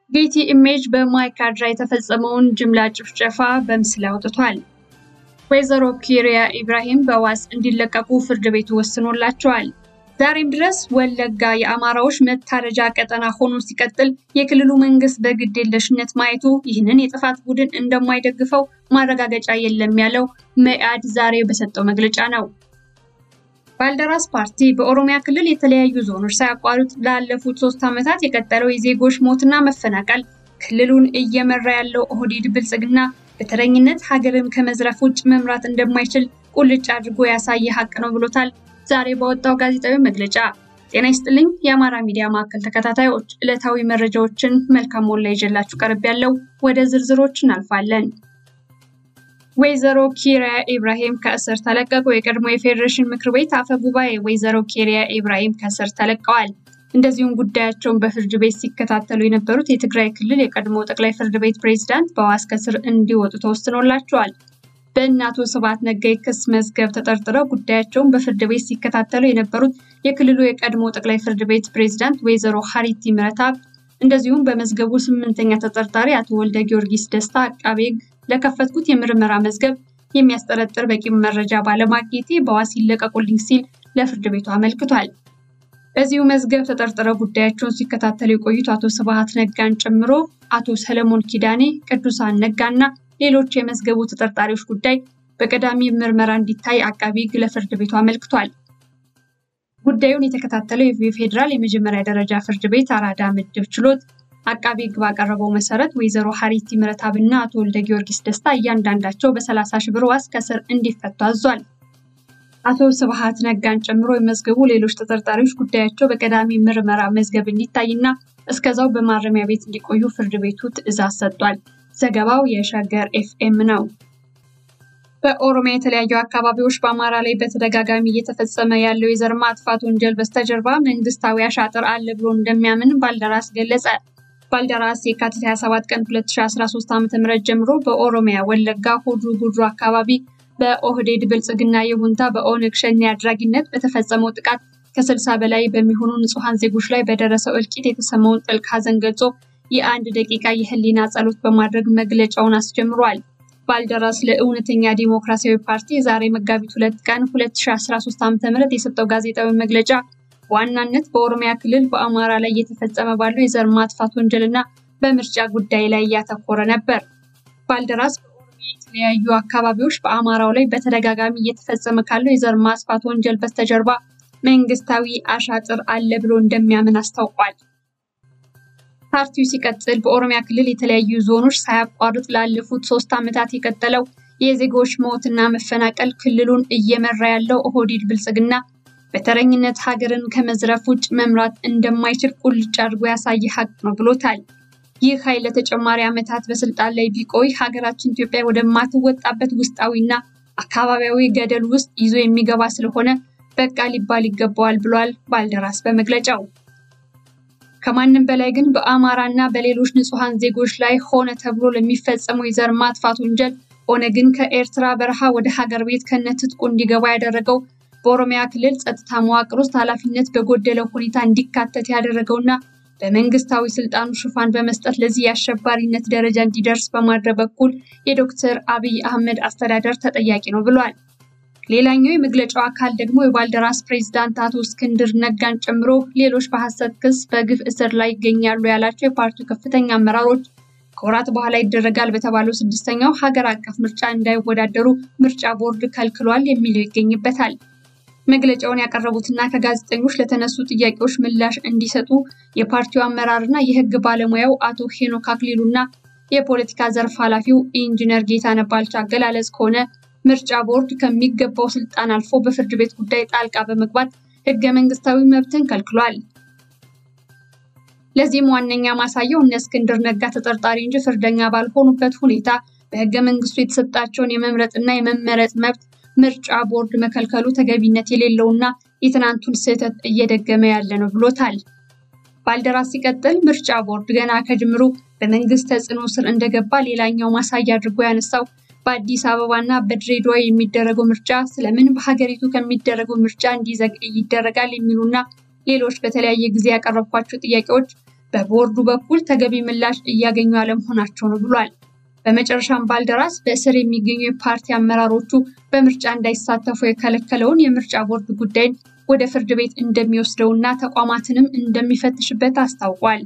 ጌቲ ኢሜጅ በማይካድራ የተፈጸመውን ጅምላ ጭፍጨፋ በምስል አውጥቷል። ወይዘሮ ኪሪያ ኢብራሂም በዋስ እንዲለቀቁ ፍርድ ቤቱ ወስኖላቸዋል። ዛሬም ድረስ ወለጋ የአማራዎች መታረጃ ቀጠና ሆኖ ሲቀጥል የክልሉ መንግስት በግድ የለሽነት ማየቱ ይህንን የጥፋት ቡድን እንደማይደግፈው ማረጋገጫ የለም ያለው መኢአድ ዛሬ በሰጠው መግለጫ ነው። ባልደራስ ፓርቲ በኦሮሚያ ክልል የተለያዩ ዞኖች ሳያቋርጥ ላለፉት ሶስት ዓመታት የቀጠለው የዜጎች ሞትና መፈናቀል ክልሉን እየመራ ያለው ኦህዴድ ብልጽግና በተረኝነት ሀገርን ከመዝረፍ ውጭ መምራት እንደማይችል ቁልጭ አድርጎ ያሳየ ሀቅ ነው ብሎታል። ዛሬ ባወጣው ጋዜጣዊ መግለጫ ጤና ይስጥልኝ የአማራ ሚዲያ ማዕከል ተከታታዮች፣ ዕለታዊ መረጃዎችን መልካም ሞላ ይዤላችሁ ቀርብ ያለው ወደ ዝርዝሮች እናልፋለን። ወይዘሮ ኪሪያ ኢብራሂም ከእስር ተለቀቁ። የቀድሞ የፌዴሬሽን ምክር ቤት አፈ ጉባኤ ወይዘሮ ኪሪያ ኢብራሂም ከእስር ተለቀዋል። እንደዚሁም ጉዳያቸውን በፍርድ ቤት ሲከታተሉ የነበሩት የትግራይ ክልል የቀድሞ ጠቅላይ ፍርድ ቤት ፕሬዝዳንት በዋስ ከእስር እንዲወጡ ተወስኖላቸዋል። በእነ አቶ ስብሐት ነጋ የክስ መዝገብ ተጠርጥረው ጉዳያቸውን በፍርድ ቤት ሲከታተሉ የነበሩት የክልሉ የቀድሞ ጠቅላይ ፍርድ ቤት ፕሬዝዳንት ወይዘሮ ሀሪቲ ምህረተአብ እንደዚሁም በመዝገቡ ስምንተኛ ተጠርጣሪ አቶ ወልደ ጊዮርጊስ ደስታ አቃቤ ሕግ ለከፈትኩት የምርመራ መዝገብ የሚያስጠረጥር በቂ መረጃ ባለማግኘቴ በዋስ ይለቀቁልኝ ሲል ለፍርድ ቤቱ አመልክቷል። በዚሁ መዝገብ ተጠርጥረው ጉዳያቸውን ሲከታተሉ የቆዩት አቶ ስብሐት ነጋን ጨምሮ አቶ ሰለሞን ኪዳኔ፣ ቅዱሳን ነጋና ሌሎች የመዝገቡ ተጠርጣሪዎች ጉዳይ በቀዳሚ ምርመራ እንዲታይ አቃቢ ሕግ ለፍርድ ቤቱ አመልክቷል። ጉዳዩን የተከታተለው የፌዴራል የመጀመሪያ ደረጃ ፍርድ ቤት አራዳ ምድብ ችሎት አቃቢ ሕግ ባቀረበው መሰረት ወይዘሮ ሀሪቲ ምህረተአብ እና አቶ ወልደ ጊዮርጊስ ደስታ እያንዳንዳቸው በሰላሳ ሺህ ብር ዋስ ከእስር እንዲፈቱ አዟል። አቶ ስብሐት ነጋን ጨምሮ የመዝገቡ ሌሎች ተጠርጣሪዎች ጉዳያቸው በቀዳሚ ምርመራ መዝገብ እንዲታይና እስከዛው በማረሚያ ቤት እንዲቆዩ ፍርድ ቤቱ ትዕዛዝ ሰጥቷል። ዘገባው የሸገር ኤፍኤም ነው። በኦሮሚያ የተለያዩ አካባቢዎች በአማራ ላይ በተደጋጋሚ እየተፈጸመ ያለው የዘር ማጥፋት ወንጀል በስተጀርባ መንግስታዊ አሻጥር አለ ብሎ እንደሚያምን ባልደራስ ገለጸ። ባልደራስ የካቲት 27 ቀን 2013 ዓ.ም ጀምሮ በኦሮሚያ ወለጋ ሆድሩ ጉድሩ አካባቢ በኦህዴድ ብልጽግና ይሁንታ በኦነግ ሸኔ አድራጊነት በተፈጸመው ጥቃት ከ60 በላይ በሚሆኑ ንጹሐን ዜጎች ላይ በደረሰው እልቂት የተሰማውን ጥልቅ ሐዘን ገልጾ የአንድ ደቂቃ የህሊና ጸሎት በማድረግ መግለጫውን አስጀምሯል። ባልደራስ ለእውነተኛ ዲሞክራሲያዊ ፓርቲ ዛሬ መጋቢት ሁለት ቀን 2013 ዓ.ም የሰጠው ጋዜጣዊ መግለጫ በዋናነት በኦሮሚያ ክልል በአማራ ላይ እየተፈጸመ ባለው የዘር ማጥፋት ወንጀልና በምርጫ ጉዳይ ላይ እያተኮረ ነበር። ባልደራስ በኦሮሚያ የተለያዩ አካባቢዎች በአማራው ላይ በተደጋጋሚ እየተፈጸመ ካለው የዘር ማጥፋት ወንጀል በስተጀርባ መንግስታዊ አሻጥር አለ ብሎ እንደሚያምን አስታውቋል። ፓርቲው ሲቀጥል በኦሮሚያ ክልል የተለያዩ ዞኖች ሳያቋርጥ ላለፉት ሶስት ዓመታት የቀጠለው የዜጎች ሞትና መፈናቀል ክልሉን እየመራ ያለው ኦህዴድ ብልጽግና በተረኝነት ሀገርን ከመዝረፍ ውጭ መምራት እንደማይችል ቁልጭ አድርጎ ያሳየ ሀቅ ነው ብሎታል። ይህ ኃይል ለተጨማሪ ዓመታት በስልጣን ላይ ቢቆይ ሀገራችን ኢትዮጵያ ወደማትወጣበት ውስጣዊና አካባቢያዊ ገደል ውስጥ ይዞ የሚገባ ስለሆነ በቃ ሊባል ይገባዋል ብሏል ባልደራስ በመግለጫው። ከማንም በላይ ግን በአማራ እና በሌሎች ንጹሐን ዜጎች ላይ ሆነ ተብሎ ለሚፈጸመው የዘር ማጥፋት ወንጀል ኦነግን ከኤርትራ በረሃ ወደ ሀገር ቤት ከነትጥቁ እንዲገባ ያደረገው በኦሮሚያ ክልል ጸጥታ መዋቅር ውስጥ ኃላፊነት በጎደለው ሁኔታ እንዲካተት ያደረገውና በመንግስታዊ ስልጣኑ ሽፋን በመስጠት ለዚህ የአሸባሪነት ደረጃ እንዲደርስ በማድረግ በኩል የዶክተር አብይ አህመድ አስተዳደር ተጠያቂ ነው ብሏል። ሌላኛው የመግለጫው አካል ደግሞ የባልደራስ ፕሬዝዳንት አቶ እስክንድር ነጋን ጨምሮ ሌሎች በሐሰት ክስ በግፍ እስር ላይ ይገኛሉ ያላቸው የፓርቲው ከፍተኛ አመራሮች ከወራት በኋላ ይደረጋል በተባለው ስድስተኛው ሀገር አቀፍ ምርጫ እንዳይወዳደሩ ምርጫ ቦርድ ከልክሏል የሚለው ይገኝበታል። መግለጫውን ያቀረቡትና ከጋዜጠኞች ለተነሱ ጥያቄዎች ምላሽ እንዲሰጡ የፓርቲው አመራርና የህግ ባለሙያው አቶ ሄኖክ አክሊሉና የፖለቲካ ዘርፍ ኃላፊው ኢንጂነር ጌታነህ ባልቻ አገላለጽ ከሆነ ምርጫ ቦርድ ከሚገባው ስልጣን አልፎ በፍርድ ቤት ጉዳይ ጣልቃ በመግባት ህገ መንግስታዊ መብትን ከልክሏል። ለዚህም ዋነኛ ማሳያው እነ እስክንድር ነጋ ተጠርጣሪ እንጂ ፍርደኛ ባልሆኑበት ሁኔታ በህገ መንግስቱ የተሰጣቸውን የመምረጥና የመመረጥ መብት ምርጫ ቦርድ መከልከሉ ተገቢነት የሌለውና የትናንቱን ስህተት እየደገመ ያለ ነው ብሎታል። ባልደራስ ሲቀጥል ምርጫ ቦርድ ገና ከጅምሩ በመንግስት ተጽዕኖ ስር እንደገባ ሌላኛው ማሳያ አድርጎ ያነሳው በአዲስ አበባ እና በድሬዳዋ የሚደረገው ምርጫ ስለምን በሀገሪቱ ከሚደረገው ምርጫ እንዲዘገይ ይደረጋል የሚሉና ሌሎች በተለያየ ጊዜ ያቀረብኳቸው ጥያቄዎች በቦርዱ በኩል ተገቢ ምላሽ እያገኙ አለመሆናቸው ነው ብሏል። በመጨረሻም ባልደራስ በእስር የሚገኙ የፓርቲ አመራሮቹ በምርጫ እንዳይሳተፉ የከለከለውን የምርጫ ቦርድ ጉዳይን ወደ ፍርድ ቤት እንደሚወስደውና ተቋማትንም እንደሚፈትሽበት አስታውቋል።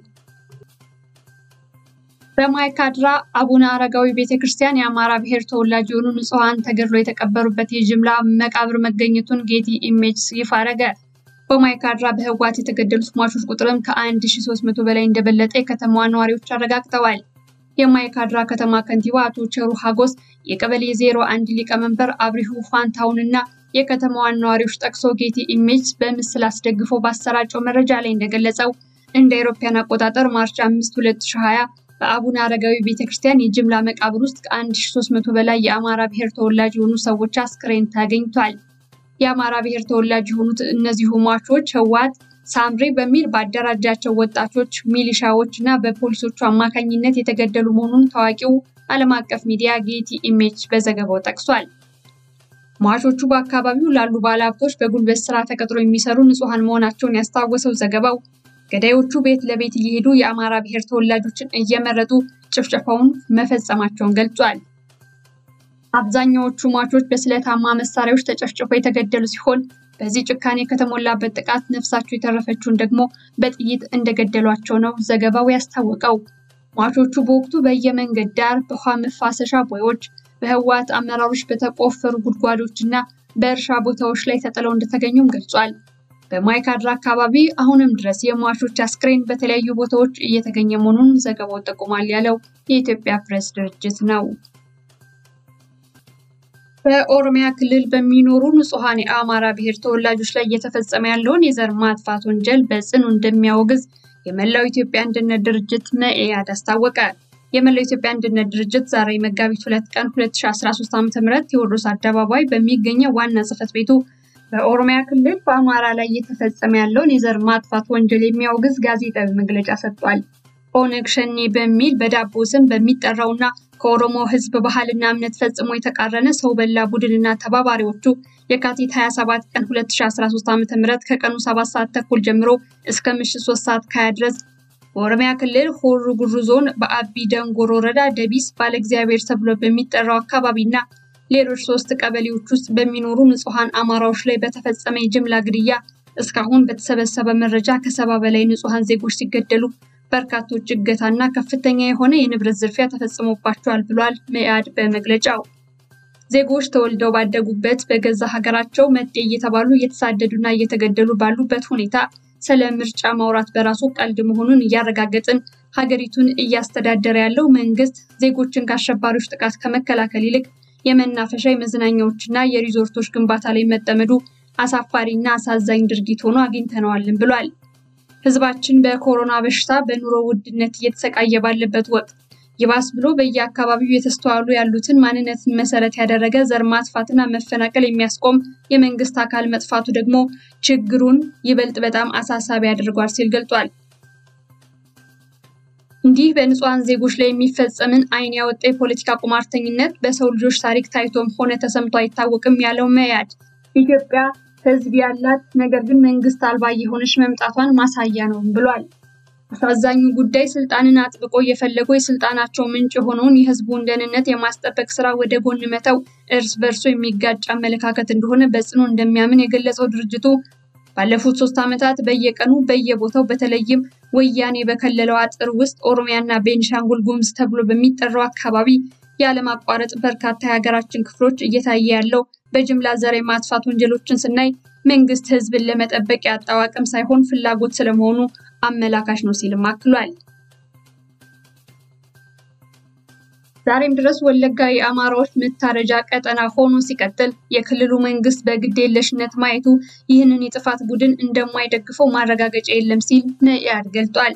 በማይካድራ አቡነ አረጋዊ ቤተክርስቲያን የአማራ ብሔር ተወላጅ የሆኑ ንጹሐን ተገድሎ የተቀበሩበት የጅምላ መቃብር መገኘቱን ጌቲ ኢሜጅስ ይፋ አረገ። በማይካድራ በህወሓት የተገደሉት ሟቾች ቁጥርም ከ1300 በላይ እንደበለጠ የከተማዋ ነዋሪዎች አረጋግጠዋል። የማይካድራ ከተማ ከንቲባ አቶ ቸሩ ሀጎስ የቀበሌ ዜሮ አንድ ሊቀመንበር አብሪሁ ፋንታውን እና የከተማዋን ነዋሪዎች ጠቅሶ ጌቲ ኢሜጅ በምስል አስደግፎ ባሰራጨው መረጃ ላይ እንደገለጸው እንደ አውሮፓውያን አቆጣጠር ማርች 5 2020 በአቡነ አረጋዊ ቤተክርስቲያን የጅምላ መቃብር ውስጥ ከ1300 በላይ የአማራ ብሔር ተወላጅ የሆኑ ሰዎች አስክሬን ተገኝቷል። የአማራ ብሔር ተወላጅ የሆኑት እነዚሁ ሟቾች ህወሓት ሳምሬ በሚል ባደራጃቸው ወጣቶች፣ ሚሊሻዎች እና በፖሊሶቹ አማካኝነት የተገደሉ መሆኑን ታዋቂው ዓለም አቀፍ ሚዲያ ጌቲ ኢሜጅ በዘገባው ጠቅሷል። ሟቾቹ በአካባቢው ላሉ ባለሀብቶች በጉልበት ስራ ተቀጥሮ የሚሰሩ ንጹሐን መሆናቸውን ያስታወሰው ዘገባው ገዳዮቹ ቤት ለቤት እየሄዱ የአማራ ብሔር ተወላጆችን እየመረጡ ጭፍጨፋውን መፈጸማቸውን ገልጿል። አብዛኛዎቹ ሟቾች በስለታማ መሳሪያዎች ተጨፍጭፈው የተገደሉ ሲሆን በዚህ ጭካኔ ከተሞላበት ጥቃት ነፍሳቸው የተረፈችውን ደግሞ በጥይት እንደገደሏቸው ነው ዘገባው ያስታወቀው። ሟቾቹ በወቅቱ በየመንገድ ዳር፣ በውሃ መፋሰሻ ቦዮች፣ በህወሓት አመራሮች በተቆፈሩ ጉድጓዶች እና በእርሻ ቦታዎች ላይ ተጥለው እንደተገኙም ገልጿል። በማይካድራ አካባቢ አሁንም ድረስ የሟቾች አስክሬን በተለያዩ ቦታዎች እየተገኘ መሆኑን ዘገባው ጠቁሟል ያለው የኢትዮጵያ ፕሬስ ድርጅት ነው። በኦሮሚያ ክልል በሚኖሩ ንጹሐን የአማራ ብሔር ተወላጆች ላይ እየተፈጸመ ያለውን የዘር ማጥፋት ወንጀል በጽኑ እንደሚያወግዝ የመላው ኢትዮጵያ አንድነት ድርጅት መኢአድ አስታወቀ። የመላው ኢትዮጵያ አንድነት ድርጅት ዛሬ መጋቢት ሁለት ቀን 2013 ዓ.ም ቴዎድሮስ አደባባይ በሚገኘው ዋና ጽሕፈት ቤቱ በኦሮሚያ ክልል በአማራ ላይ እየተፈጸመ ያለውን የዘር ማጥፋት ወንጀል የሚያወግዝ ጋዜጣዊ መግለጫ ሰጥቷል። ኦነግ ሸኔ በሚል በዳቦ ስም በሚጠራውና ከኦሮሞ ሕዝብ ባህልና እምነት ፈጽሞ የተቃረነ ሰው በላ ቡድንና ተባባሪዎቹ የካቲት 27 ቀን 2013 ዓ.ም ከቀኑ 7 ሰዓት ተኩል ጀምሮ እስከ ምሽት 3 ሰዓት ከሀያ ድረስ በኦሮሚያ ክልል ሆሮ ጉዱሩ ዞን በአቢ ደንጎሮ ወረዳ ደቢስ ባለ እግዚአብሔር ተብሎ በሚጠራው አካባቢና ሌሎች ሶስት ቀበሌዎች ውስጥ በሚኖሩ ንጹሐን አማራዎች ላይ በተፈጸመ የጅምላ ግድያ እስካሁን በተሰበሰበ መረጃ ከሰባ በላይ ንጹሐን ዜጎች ሲገደሉ በርካቶች እገታና ከፍተኛ የሆነ የንብረት ዝርፊያ ተፈጽሞባቸዋል ብሏል መኢአድ በመግለጫው። ዜጎች ተወልደው ባደጉበት በገዛ ሀገራቸው መጤ እየተባሉ እየተሳደዱና እየተገደሉ ባሉበት ሁኔታ ስለ ምርጫ ማውራት በራሱ ቀልድ መሆኑን እያረጋገጥን ሀገሪቱን እያስተዳደረ ያለው መንግስት ዜጎችን ከአሸባሪዎች ጥቃት ከመከላከል ይልቅ የመናፈሻ የመዝናኛዎችና የሪዞርቶች ግንባታ ላይ መጠመዱ አሳፋሪና አሳዛኝ ድርጊት ሆኖ አግኝተነዋልን ብሏል። ህዝባችን በኮሮና በሽታ በኑሮ ውድነት እየተሰቃየ ባለበት ወቅት ይባስ ብሎ በየአካባቢው የተስተዋሉ ያሉትን ማንነትን መሰረት ያደረገ ዘር ማጥፋትና መፈናቀል የሚያስቆም የመንግስት አካል መጥፋቱ ደግሞ ችግሩን ይበልጥ በጣም አሳሳቢ ያደርጓል ሲል ገልጿል። እንዲህ በንጹሐን ዜጎች ላይ የሚፈጸምን ዓይን ያወጣ የፖለቲካ ቁማርተኝነት በሰው ልጆች ታሪክ ታይቶም ሆነ ተሰምቶ አይታወቅም ያለው መኢአድ ኢትዮጵያ ህዝብ ያላት ነገር ግን መንግስት አልባ የሆነች መምጣቷን ማሳያ ነው ብሏል። አሳዛኙ ጉዳይ ስልጣንን አጥብቆ እየፈለጉ የስልጣናቸው ምንጭ የሆነውን የህዝቡን ደህንነት የማስጠበቅ ስራ ወደ ጎን መተው እርስ በርሶ የሚጋጭ አመለካከት እንደሆነ በጽኑ እንደሚያምን የገለጸው ድርጅቱ ባለፉት ሶስት ዓመታት በየቀኑ በየቦታው በተለይም ወያኔ በከለለው አጥር ውስጥ ኦሮሚያና ቤኒሻንጉል ጉሙዝ ተብሎ በሚጠራው አካባቢ ያለማቋረጥ በርካታ የሀገራችን ክፍሎች እየታየ ያለው በጅምላ ዘር የማጥፋት ወንጀሎችን ስናይ መንግስት ህዝብን ለመጠበቅ ያጣው አቅም ሳይሆን ፍላጎት ስለመሆኑ አመላካሽ ነው ሲልም አክሏል። ዛሬም ድረስ ወለጋ የአማራዎች መታረጃ ቀጠና ሆኖ ሲቀጥል የክልሉ መንግስት በግድ የለሽነት ማየቱ ይህንን የጥፋት ቡድን እንደማይደግፈው ማረጋገጫ የለም ሲል መኢአድ ገልጧል።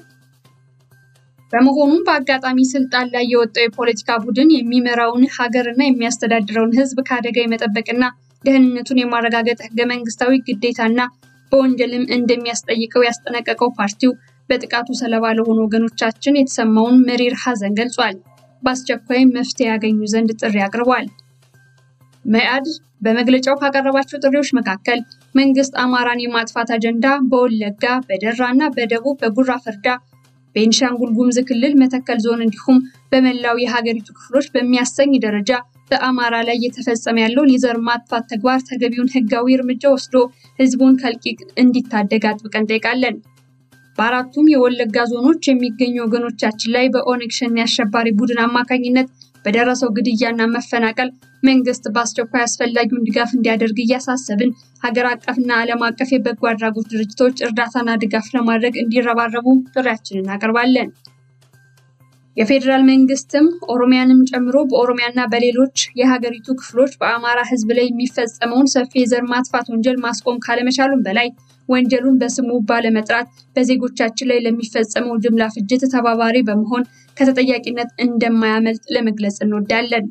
በመሆኑም በአጋጣሚ ስልጣን ላይ የወጣው የፖለቲካ ቡድን የሚመራውን ሀገርና የሚያስተዳድረውን ህዝብ ከአደጋ የመጠበቅና ደህንነቱን የማረጋገጥ ህገ መንግስታዊ ግዴታና በወንጀልም እንደሚያስጠይቀው ያስጠነቀቀው ፓርቲው በጥቃቱ ሰለባ ለሆኑ ወገኖቻችን የተሰማውን መሪር ሐዘን ገልጿል። በአስቸኳይ መፍትሄ ያገኙ ዘንድ ጥሪ አቅርቧል። መኢአድ በመግለጫው ካቀረባቸው ጥሪዎች መካከል መንግስት አማራን የማጥፋት አጀንዳ በወለጋ፣ በደራ እና በደቡብ በጉራ ፈርዳ ቤኒሻንጉል ጉሙዝ ክልል መተከል ዞን እንዲሁም በመላው የሀገሪቱ ክፍሎች በሚያሰኝ ደረጃ በአማራ ላይ እየተፈጸመ ያለውን የዘር ማጥፋት ተግባር ተገቢውን ሕጋዊ እርምጃ ወስዶ ሕዝቡን ከእልቂት እንዲታደግ አጥብቀን እንጠይቃለን። በአራቱም የወለጋ ዞኖች የሚገኙ ወገኖቻችን ላይ በኦነግ ሸኔ አሸባሪ ቡድን አማካኝነት በደረሰው ግድያና መፈናቀል መንግስት በአስቸኳይ አስፈላጊውን ድጋፍ እንዲያደርግ እያሳሰብን ሀገር አቀፍና ዓለም አቀፍ የበጎ አድራጎት ድርጅቶች እርዳታና ድጋፍ ለማድረግ እንዲረባረቡ ጥሪያችንን እናቀርባለን። የፌዴራል መንግስትም ኦሮሚያንም ጨምሮ በኦሮሚያና በሌሎች የሀገሪቱ ክፍሎች በአማራ ህዝብ ላይ የሚፈጸመውን ሰፊ የዘር ማጥፋት ወንጀል ማስቆም ካለመቻሉም በላይ ወንጀሉን በስሙ ባለመጥራት በዜጎቻችን ላይ ለሚፈጸመው ጅምላ ፍጅት ተባባሪ በመሆን ከተጠያቂነት እንደማያመልጥ ለመግለጽ እንወዳለን።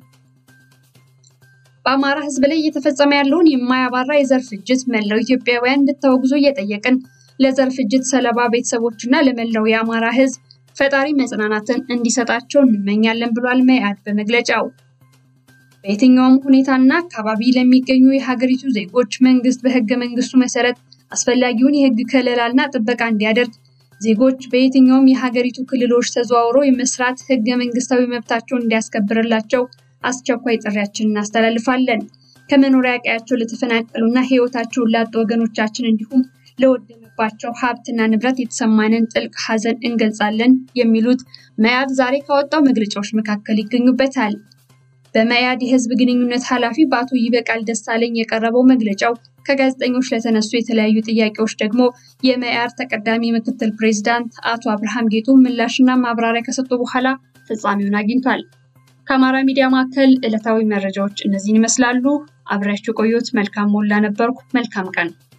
በአማራ ህዝብ ላይ እየተፈጸመ ያለውን የማያባራ የዘር ፍጅት መላው ኢትዮጵያውያን እንድታወግዙ እየጠየቅን ለዘር ፍጅት ሰለባ ቤተሰቦችና ለመላው የአማራ ህዝብ ፈጣሪ መጽናናትን እንዲሰጣቸው እንመኛለን ብሏል መኢአድ በመግለጫው። በየትኛውም ሁኔታና አካባቢ ለሚገኙ የሀገሪቱ ዜጎች መንግስት በህገ መንግስቱ መሰረት አስፈላጊውን የህግ ከለላና ጥበቃ እንዲያደርግ፣ ዜጎች በየትኛውም የሀገሪቱ ክልሎች ተዘዋውረው የመስራት ህገ መንግስታዊ መብታቸውን እንዲያስከብርላቸው አስቸኳይ ጥሪያችንን እናስተላልፋለን። ከመኖሪያ ቀያቸው ለተፈናቀሉና ህይወታቸውን ላጡ ወገኖቻችን እንዲሁም ለወደመባቸው ሀብትና ንብረት የተሰማንን ጥልቅ ሀዘን እንገልጻለን የሚሉት መኢአድ ዛሬ ካወጣው መግለጫዎች መካከል ይገኙበታል። በመኢአድ የህዝብ ግንኙነት ኃላፊ በአቶ ይበቃል ደሳለኝ የቀረበው መግለጫው ከጋዜጠኞች ለተነሱ የተለያዩ ጥያቄዎች ደግሞ የመኢአድ ተቀዳሚ ምክትል ፕሬዚዳንት አቶ አብርሃም ጌጡ ምላሽና ማብራሪያ ከሰጡ በኋላ ፍጻሜውን አግኝቷል። ከአማራ ሚዲያ ማዕከል ዕለታዊ መረጃዎች እነዚህን ይመስላሉ። አብሬያችሁ ቆዩት። መልካም ሞላ ነበርኩ። መልካም ቀን